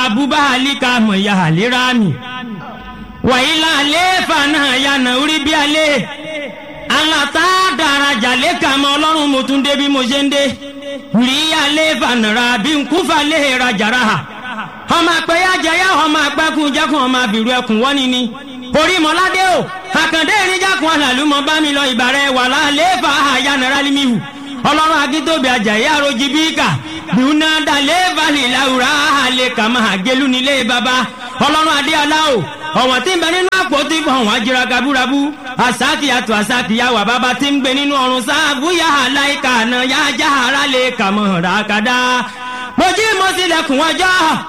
abubahalika mọ̀ ya àlérà mi wàyílà àlééfà náà yànnà orí bí alẹ́ alata daraja lẹ́ka mọ́ ọlọ́run mo tún dé bí mo ṣe ń dé rí àlééfà nàrà bí nkúfà lè rajàrà ha ọmọ àpẹyà jẹyà ọmọ àpẹkùn jẹkùn ọmọ àbìrù ẹkùn wọ́ni ni orí mọ́ládé o àkàndé ìrìnjàkùn àlàlùmọ́ bá mi lọ ìbàrẹ̀ wà lálééfà àyànnàrà límìhù ọlọ́run akíntóbi àjàyè àròjì bíkà bíúná dalẹ̀ balẹ̀ làwùrà àlẹ̀ kàmá àgẹ́lú nílé baba ọlọ́run adéọlá o ọ̀wọ̀n tí ń bẹ nínú àpótí ọ̀wọ̀n ajira kaburabu asakiyatu asakiyawa baba tí ń gbé nínú ọ̀run sáàbù yaha láìka àná yájà ara lè kàmọ́ ràkàdá mojí mo tilẹ̀kùn ọjọ́